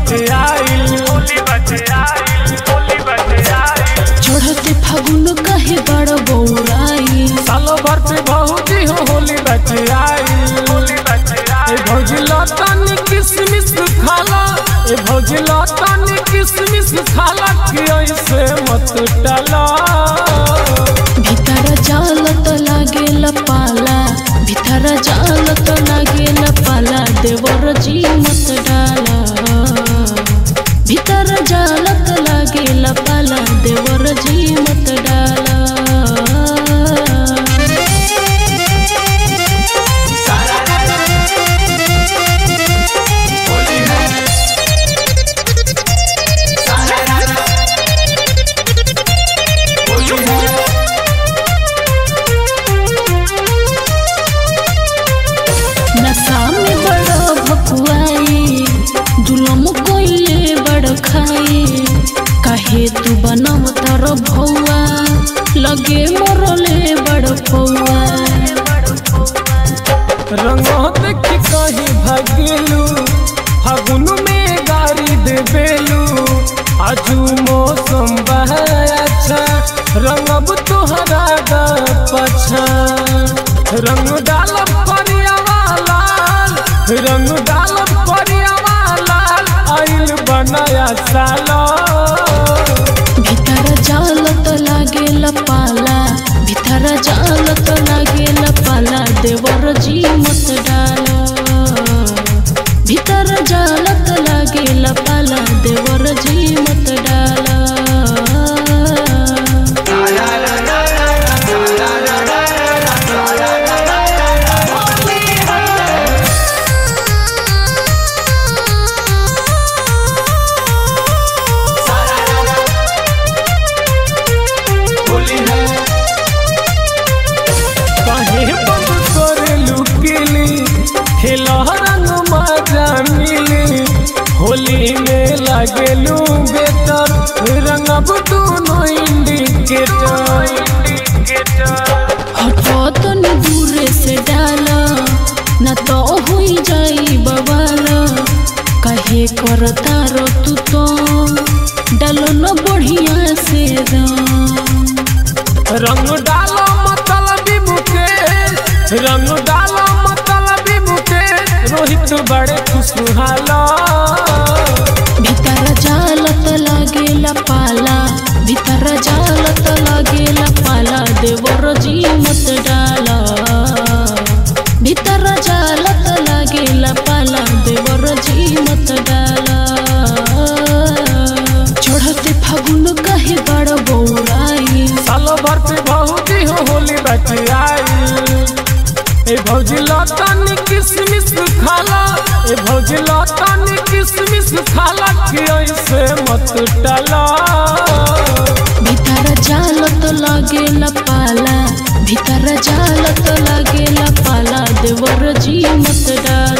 बचे आइल होली बचे आइल होली बचे आइल चढ़ते फागुन कहे बड़ बौराई सालो भर पे भौजी हो होली बचे आइल होली बचे आइल ए भौजी लतानी किसमिस खाला ए भौजी लतानी किसमिस खाला कि ऐसे मत डाला भीतर जाल तो लागेल पाला भीतर जाल तो लागेल पाला देवर जी मत डाला भीतर जाल तो लागेल पाला देवर जी मत डाला नशा में बड़ भकुआई जुलम कोइले बड़ खाई काहे तू बनम तर भौआ लगे मरले बड़ पौआ रंगो देखी कहीं भागेलू फागुन में गाड़ी देवेलू आजू मौसम बहा अच्छा रंगब तुहरा दा पछा रंग डालब करियावा लाल रंग डालब करियावा लाल आइल बनाया साला भीतर जाल तो लागेल पाला भीतर जाल तो लागेल पाला देवर जी मत डाला भीतर जाल तो लागेल पाला देवर जी मत डाला काहे बंद करेलू किली खेला रंग मजा मिली होली में लागेलू बेटर रंगब दोनों इंडिकेटर हटो तनी दूरे से डाला न तो हुई जाई बवाला कहे करता रो तू तो डालो न बढ़िया से रंग रंग डालो मतलबी मुकेश रंग डालो मतलबी मुकेश रोहित बड़े खुशहाला भीतर जालत लागेला पाला भीतर जालत लागेला पाला देवर जी मत डाला भीतर जालत लागेला पाला देवर जी मत डाला चढ़ते फागुन कहे बड़ बौराई सालो भर पे भौजी हो होली बचे आई ए भौजी लतानी किसमिस खाला ए भौजी लतानी किसमिस खाला कि ऐसे मत डाला भीतर जालत लागेला पाला भीतर जालत लागेला पाला देवर जी मत डाला